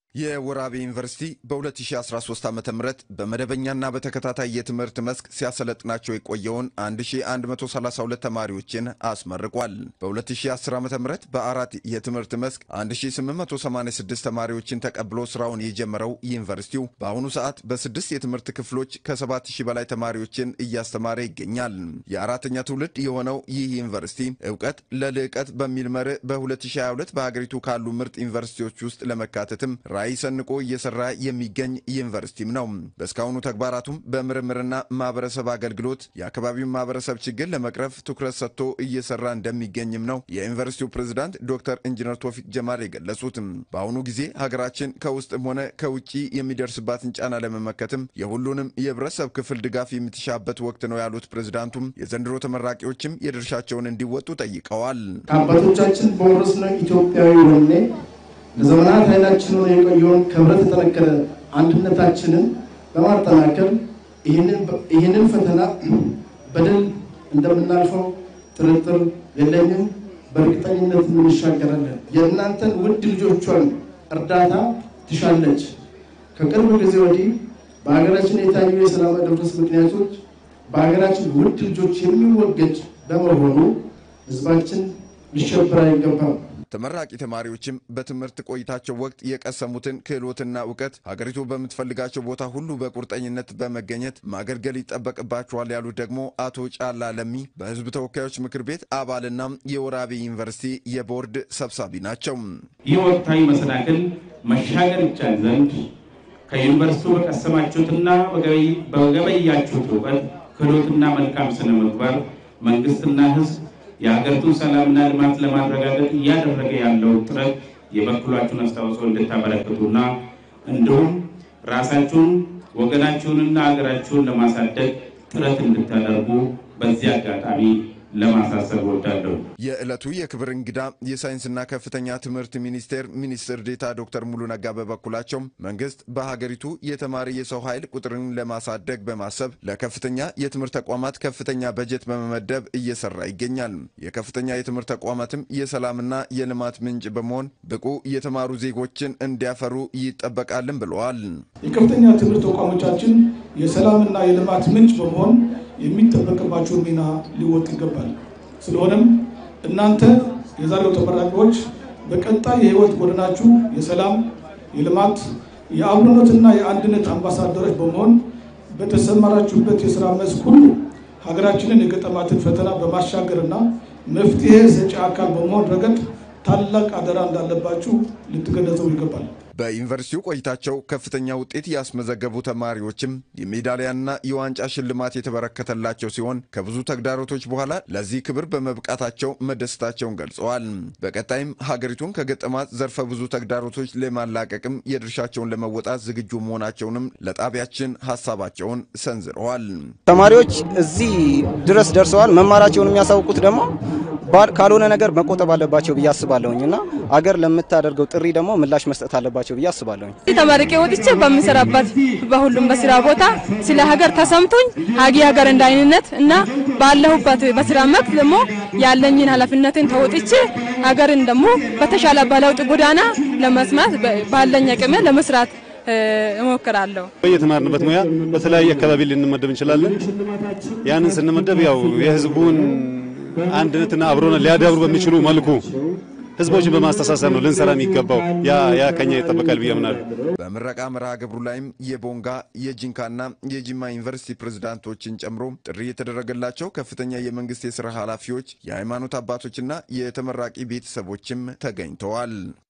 የወራቤ ዩኒቨርሲቲ በ2013 ዓ ም በመደበኛና በተከታታይ የትምህርት መስክ ሲያሰለጥናቸው የቆየውን 1132 ተማሪዎችን አስመርቋል። በ2010 ዓ ም በአራት የትምህርት መስክ 1886 ተማሪዎችን ተቀብሎ ስራውን የጀመረው ዩኒቨርሲቲው በአሁኑ ሰዓት በስድስት የትምህርት ክፍሎች ከ7000 በላይ ተማሪዎችን እያስተማረ ይገኛል። የአራተኛ ትውልድ የሆነው ይህ ዩኒቨርሲቲ እውቀት ለልዕቀት በሚል መርህ በ2022 በሀገሪቱ ካሉ ምርጥ ዩኒቨርሲቲዎች ውስጥ ለመካተትም ራዕይ ሰንቆ እየሰራ የሚገኝ ዩኒቨርሲቲም ነው። በእስካሁኑ ተግባራቱም በምርምርና ማህበረሰብ አገልግሎት የአካባቢውን ማህበረሰብ ችግር ለመቅረፍ ትኩረት ሰጥቶ እየሰራ እንደሚገኝም ነው የዩኒቨርሲቲው ፕሬዝዳንት ዶክተር ኢንጂነር ቶፊቅ ጀማል የገለጹት። በአሁኑ ጊዜ ሀገራችን ከውስጥም ሆነ ከውጭ የሚደርስባትን ጫና ለመመከትም የሁሉንም የህብረተሰብ ክፍል ድጋፍ የምትሻበት ወቅት ነው ያሉት ፕሬዝዳንቱም የዘንድሮ ተመራቂዎችም የድርሻቸውን እንዲወጡ ጠይቀዋል። ከአባቶቻችን በወረስነው ኢትዮጵያዊ ወኔ ለዘመናት ኃይላችን ሆኖ የቆየውን ከህብረት የጠነከረ አንድነታችንን በማጠናከር ይህንን ፈተና በድል እንደምናልፈው ጥርጥር የለኝም። በእርግጠኝነት እንሻገራለን። የእናንተን ውድ ልጆቿን እርዳታ ትሻለች። ከቅርብ ጊዜ ወዲህ በሀገራችን የታዩ የሰላም መደፍረስ ምክንያቶች በሀገራችን ውድ ልጆች የሚወገድ በመሆኑ ህዝባችን ሊሸበር አይገባም። ተመራቂ ተማሪዎችም በትምህርት ቆይታቸው ወቅት የቀሰሙትን ክህሎትና እውቀት ሀገሪቱ በምትፈልጋቸው ቦታ ሁሉ በቁርጠኝነት በመገኘት ማገልገል ይጠበቅባቸዋል ያሉት ደግሞ አቶ ጫላ ለሚ በህዝብ ተወካዮች ምክር ቤት አባልና የወራቤ ዩኒቨርሲቲ የቦርድ ሰብሳቢ ናቸው። ይህ ወቅታዊ መሰናክል መሻገር ይቻል ዘንድ ከዩኒቨርሲቲው በቀሰማችሁትና በገበያችሁት እውቀት ክህሎትና መልካም ስነ ምግባር መንግስትና ህዝብ የሀገሪቱን ሰላምና ልማት ለማረጋገጥ እያደረገ ያለው ጥረት የበኩላችሁን አስተዋጽኦ እንድታበረክቱና እንዲሁም ራሳችሁን ወገናችሁንና ሀገራችሁን ለማሳደግ ጥረት እንድታደርጉ በዚህ አጋጣሚ ለማሳሰብ እወዳለሁ። የዕለቱ የክብር እንግዳ የሳይንስና ከፍተኛ ትምህርት ሚኒስቴር ሚኒስትር ዴታ ዶክተር ሙሉ ነጋ በበኩላቸው መንግስት በሀገሪቱ የተማሪ የሰው ኃይል ቁጥርን ለማሳደግ በማሰብ ለከፍተኛ የትምህርት ተቋማት ከፍተኛ በጀት በመመደብ እየሰራ ይገኛል። የከፍተኛ የትምህርት ተቋማትም የሰላምና የልማት ምንጭ በመሆን ብቁ የተማሩ ዜጎችን እንዲያፈሩ ይጠበቃልን ብለዋል። የከፍተኛ ትምህርት ተቋሞቻችን የሰላምና የልማት ምንጭ በመሆን የሚጠበቅባቸውን ሚና ሊወጡ ይገባል። ስለሆነም እናንተ የዛሬው ተመራቂዎች በቀጣይ የህይወት ጎዳናችሁ የሰላም፣ የልማት፣ የአብሮነትና የአንድነት አምባሳደሮች በመሆን በተሰማራችሁበት የስራ መስክ ሁሉ ሀገራችንን የገጠማትን ፈተና በማሻገርና መፍትሄ ሰጪ አካል በመሆን ረገድ ታላቅ አደራ እንዳለባችሁ ልትገነዘቡ ይገባል። በዩኒቨርሲቲው ቆይታቸው ከፍተኛ ውጤት ያስመዘገቡ ተማሪዎችም የሜዳሊያና የዋንጫ ሽልማት የተበረከተላቸው ሲሆን ከብዙ ተግዳሮቶች በኋላ ለዚህ ክብር በመብቃታቸው መደሰታቸውን ገልጸዋል። በቀጣይም ሀገሪቱን ከገጠማት ዘርፈ ብዙ ተግዳሮቶች ለማላቀቅም የድርሻቸውን ለመወጣት ዝግጁ መሆናቸውንም ለጣቢያችን ሀሳባቸውን ሰንዝረዋል። ተማሪዎች እዚህ ድረስ ደርሰዋል። መማራቸውን የሚያሳውቁት ደግሞ ካልሆነ ነገር መቆጠብ አለባቸው ብዬ አስባለሁኝ እና አገር ለምታደርገው ጥሪ ደግሞ ምላሽ መስጠት አለባቸው ብዬ አስባለሁኝ። ተመርቄ ወጥቼ በምሰራበት በሁሉም በስራ ቦታ ስለ ሀገር ተሰምቶኝ ሀጊ ሀገር እንዳይንነት እና ባለሁበት በስራ መክት ደግሞ ያለኝን ኃላፊነትን ተወጥቼ ሀገርን ደግሞ በተሻለ በለውጥ ጎዳና ለመስማት ባለኝ አቅሜ ለመስራት እሞክራለሁ። በየተማርንበት ሙያ በተለያየ አካባቢ ልንመደብ እንችላለን። ያንን ስንመደብ ያው የህዝቡን አንድነትና አብሮነት ሊያዳብሩ በሚችሉ መልኩ ህዝቦችን በማስተሳሰብ ነው ልንሰራ የሚገባው። ያ ያ ከኛ ይጠበቃል ብዬ አምናለሁ። በምረቃ መርሃ ግብሩ ላይም የቦንጋ የጂንካና የጂማ ዩኒቨርሲቲ ፕሬዝዳንቶችን ጨምሮ ጥሪ የተደረገላቸው ከፍተኛ የመንግስት የስራ ኃላፊዎች፣ የሃይማኖት አባቶችና የተመራቂ ቤተሰቦችም ተገኝተዋል።